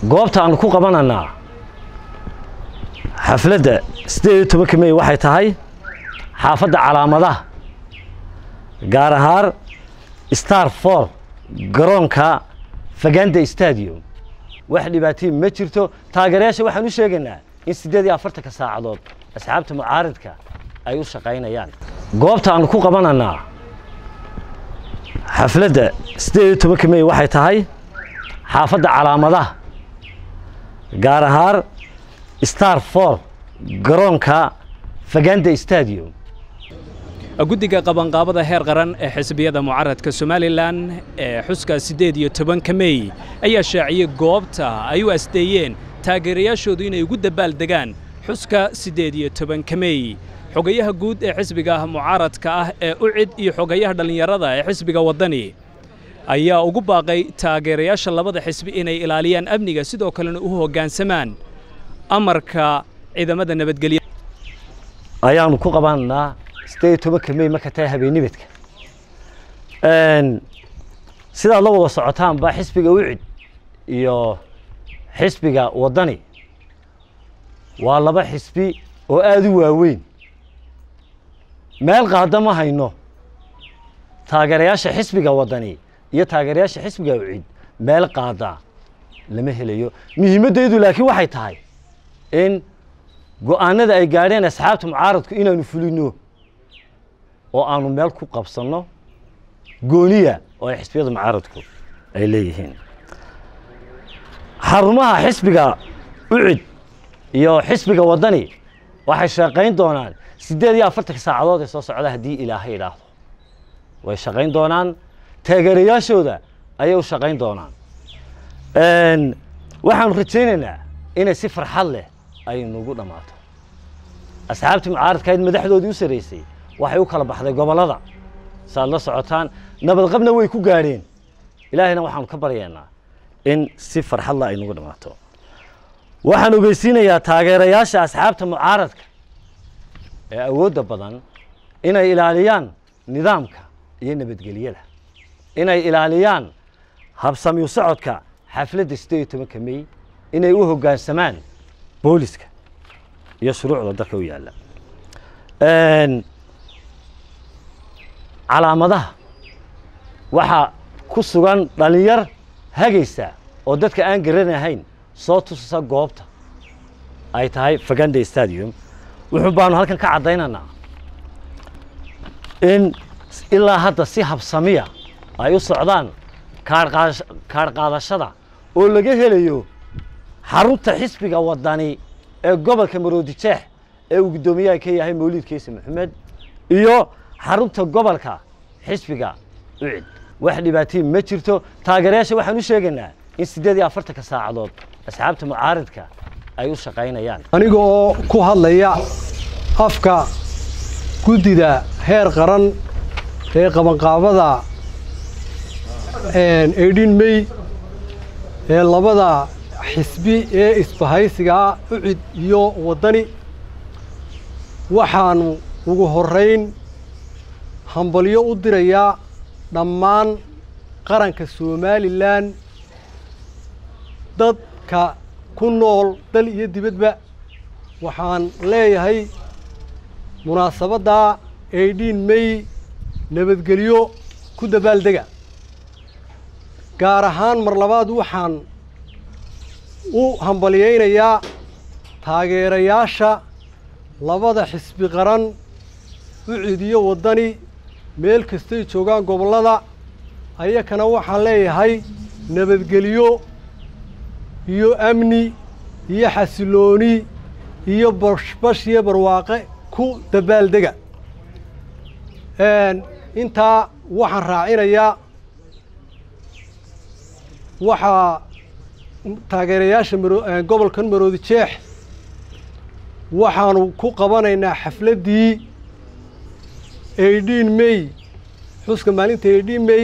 goobta aanu ku qabananaa xafladda siddeed iyo tobanka mey waxay tahay xaafadda calaamadaha gaar ahaan star for garoonka faganda stadium wax dhibaatay ma jirto taageerayaasha waxaan u sheegaynaa in siddeed iyo afartanka saacadood asxaabta mucaaridka ay u shaqaynayaan goobta aanu ku qabananaa xafladda siddeed iyo tobanka mey waxay tahay xaafadda calaamadaha gaar ahaan star for garoonka faganda stadium guddiga qabanqaabada heer qaran ee xisbiyada mucaaradka somalilan ee xuska siddeed iyo tobanka mey ayaa shaaciyey goobta ay u asdeeyeen taageerayaashoodu inay ugu dabaaldegaan xuska siddeed iyo tobanka mey xogayaha guud ee xisbiga mucaaradka ah ee ucid iyo xogayaha dhallinyarada ee xisbiga waddani ayaa ugu baaqay taageerayaasha labada xisbi inay ilaaliyaan amniga sidoo kalena u hoggaansamaan amarka ciidamada nabadgelya ayaanu ku qabananaa siddeed iyo tobanka mey marka tahay habeenimidka sidaad la wada socotaanba xisbiga ucid iyo xisbiga waddani waa laba xisbi oo aada u waaweyn meel qaada ma hayno taageerayaasha xisbiga waddani iyo taageerayaasha xisbiga ucid meel qaada lama helayo muhiimaddeedu laakiin waxay tahay in go-aanada ay gaadheen asxaabta mucaaradku inaanu fulino oo aanu meel ku qabsanno gooniya oo ay xisbiyada mucaaradku ay leeyihiin xarumaha xisbiga ucid iyo xisbiga waddani waxay shaqayn doonaan siddeed iyo afartanka saacadood ee soo socda haddii ilaahay idhaahdo way shaqayn doonaan taageerayaashooda ayay u shaqayn doonaan waxaanu rajaynaynaa inay si farxad leh ay nagu dhammaato asxaabtii mucaaradkahayd madaxdoodii u sarraysay waxay u kala baxday gobollada saaad la socotaan nabadqabna way ku gaadheen ilaahayna waxaanu ka baryaynaa in si farxadla ay nagu dhammaato waxaan ogeysiinayaa taageerayaasha asxaabta mucaaradka ee awoodda badan inay ilaaliyaan nidaamka iyo nabadgelyada inay ilaaliyaan habsamyu socodka xafladda siddeed iyo tobanka mey inay u hoggaansamaan booliska iyo shuruucda dalka u yaalla calaamadaha waxaa ku sugan dhallinyar hagaysa oo dadka aan garanahayn soo tusasa goobta ay tahay faganda stadium wuxuu baanu halkan ka caddaynaynaa in ilaa hadda si habsamiya ay u socdaan kaadh qaadashada oo laga helayo xarunta xisbiga waddani ee gobolka maroodijeex ee uu guddoomiyaha ka yahay mawliid keise maxamed iyo xarunta gobolka xisbiga ucid wax dhibaatay ma jirto taageerayaasha waxaan u sheegaynaa in siddeed iyo afartanka saacadood asxaabta mucaaridka ay u shaqaynayaan aniga oo ku hadlaya afka guddida heer qaran ee qabanqaabada eidhin mey ee labada xisbi ee isbahaysigaa ucid iyo waddani waxaanu ugu horrayn hambalyo u dirayaa dhammaan qaranka somalilan dadka ku nool dal iyo dibadba waxaan leeyahay munaasabadda eidhin mey nabadgelyo ku dabaaldega gaar ahaan mar labaad waxaan u hambalyaynayaa taageerayaasha labada xisbi qaran ucid iyo waddani meel kastay joogaan gobollada ayakana waxaan leeyahay nabadgelyo iyo amni iyo xasilooni iyo bashbash iyo barwaaqe ku dabaaldega intaa waxaan raacinayaa waxaa taageerayaasha gobolkan maroodi jeex waxaanu ku qabanaynaa xafladdii eidhin mey xuska maalinta eidhin mey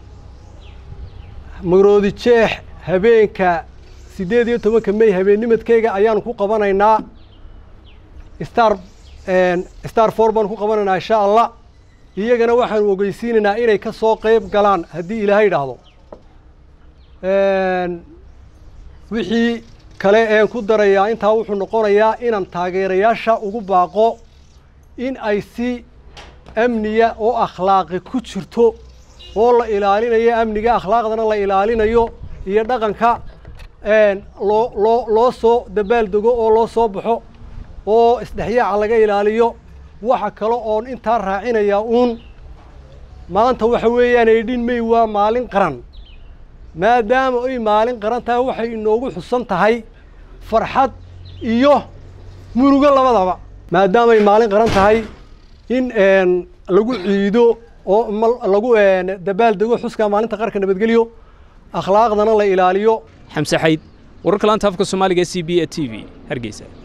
maroodi jeex habeenka siddeed iyo tobanka mey habeennimadkeyga ayaanu ku qabanaynaa star star for baanu ku qabanaynaa insha allah iyagana waxaanu ogeysiinaynaa inay ka soo qeyb galaan haddii ilaahay idhaahdo wixii kale een ku darayaa intaa wuxuu noqonayaa inaan taageerayaasha ugu baaqo in ay si amniya oo akhlaaqi ku jirto oo la ilaalinayo amniga akhlaaqdana la ilaalinayo iyo dhaqanka loo loo loo soo dabaaldego oo loo soo baxo oo isdhexyaaca laga ilaaliyo waxa kale oon intaa raacinayaa uun maanta waxa weeyaan eedhin may waa maalin qaran maadaama ay maalin qaran tahay waxay inoogu xusan tahay farxad iyo murugo labadaba maadaama ay maalin qaran tahay in lagu ciido oo lagu dabaaldego xuska maalinta qarka nabadgelyo akhlaaqdana la ilaaliyo xamse xayd wararka laanta afka soomaaliga c b e t v hargeysa